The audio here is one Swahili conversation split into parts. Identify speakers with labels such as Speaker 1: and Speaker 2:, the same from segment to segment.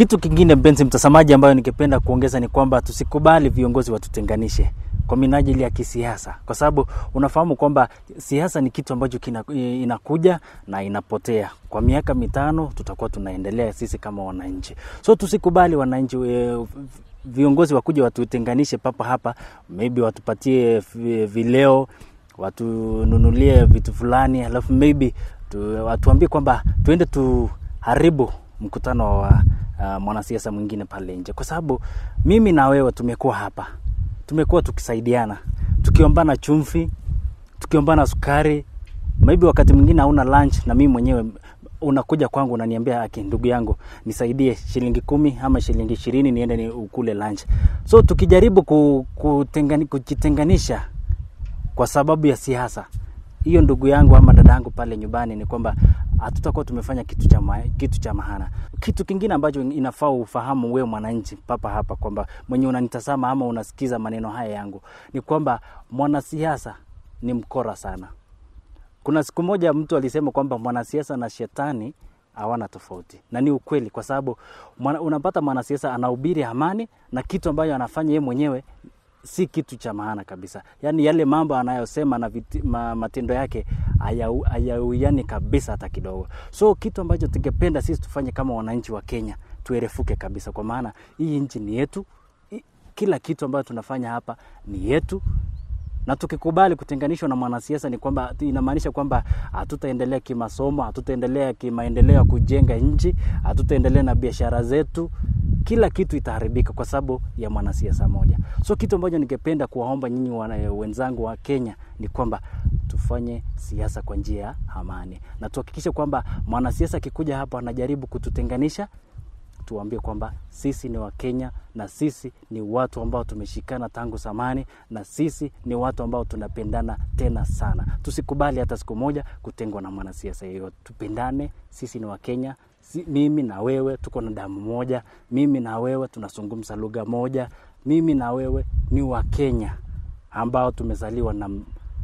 Speaker 1: Kitu kingine mpenzi mtazamaji, ambayo ningependa kuongeza ni kwamba tusikubali viongozi watutenganishe kwa minajili ya kisiasa, kwa sababu unafahamu kwamba siasa ni kitu ambacho kina, inakuja na inapotea. Kwa miaka mitano tutakuwa tunaendelea sisi kama wananchi, so tusikubali wananchi e, viongozi wakuja watutenganishe papa hapa, maybe watupatie vileo, watununulie vitu fulani, alafu maybe tu, watuambie kwamba tuende tuharibu mkutano wa uh, mwanasiasa mwingine pale nje, kwa sababu mimi na wewe tumekuwa hapa, tumekuwa tukisaidiana, tukiombana chumvi, tukiombana sukari. Maybe wakati mwingine hauna lunch, na mimi mwenyewe unakuja kwangu unaniambia, aki ndugu yangu nisaidie shilingi kumi ama shilingi ishirini niende ni ukule lunch. So tukijaribu kutengani, kujitenganisha kwa sababu ya siasa hiyo, ndugu yangu ama dada yangu pale nyumbani, ni kwamba hatutakuwa tumefanya kitu cha ma, kitu cha maana. Kitu kingine ambacho inafaa ufahamu wewe mwananchi papa hapa, kwamba mwenye unanitazama ama unasikiza maneno haya yangu, ni kwamba mwanasiasa ni mkora sana. Kuna siku moja mtu alisema kwamba mwanasiasa na shetani hawana tofauti, na ni ukweli, kwa sababu mwana, unapata mwanasiasa anahubiri amani na kitu ambayo anafanya yeye mwenyewe si kitu cha maana kabisa. Yaani yale mambo anayosema na viti, ma, matendo yake hayauiani kabisa hata kidogo. So kitu ambacho tungependa sisi tufanye kama wananchi wa Kenya, tuerefuke kabisa, kwa maana hii nchi ni yetu. Kila kitu ambacho tunafanya hapa ni yetu, na tukikubali kutenganishwa na mwanasiasa ni kwamba inamaanisha kwamba hatutaendelea kimasomo, hatutaendelea kimaendeleo ya kujenga nchi, hatutaendelea na biashara zetu kila kitu itaharibika kwa sababu ya mwanasiasa moja. So kitu ambacho ningependa kuwaomba nyinyi wenzangu wa Kenya ni kwamba tufanye siasa kwa njia ya amani, na tuhakikishe kwamba mwanasiasa akikuja hapa anajaribu kututenganisha, tuambie kwamba sisi ni Wakenya na sisi ni watu ambao tumeshikana tangu zamani, na sisi ni watu ambao tunapendana tena sana. Tusikubali hata siku moja kutengwa na mwanasiasa yeyote. Tupendane, sisi ni Wakenya. Si, mimi na wewe tuko na damu moja, mimi na wewe tunazungumza lugha moja, mimi na wewe ni Wakenya ambao tumezaliwa na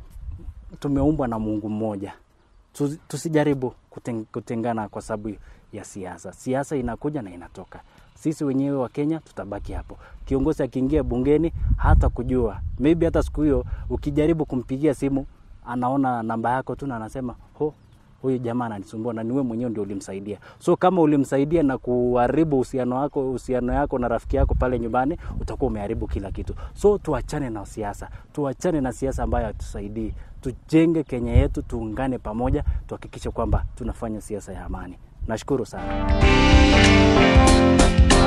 Speaker 1: tumeumbwa na Mungu mmoja. Tusijaribu kuteng, kutengana kwa sababu ya siasa. Siasa inakuja na inatoka. Sisi wenyewe wa Kenya tutabaki hapo. Kiongozi akiingia bungeni hata kujua, maybe hata siku hiyo ukijaribu kumpigia simu anaona namba yako tu na anasema ho huyu jamaa ananisumbua na niwe mwenyewe ndio ulimsaidia. So kama ulimsaidia na kuharibu uhusiano wako uhusiano yako na rafiki yako pale nyumbani, utakuwa umeharibu kila kitu. So tuachane na siasa, tuachane na siasa ambayo hatusaidii. Tujenge Kenya yetu, tuungane pamoja, tuhakikishe kwamba tunafanya siasa ya amani. Nashukuru sana.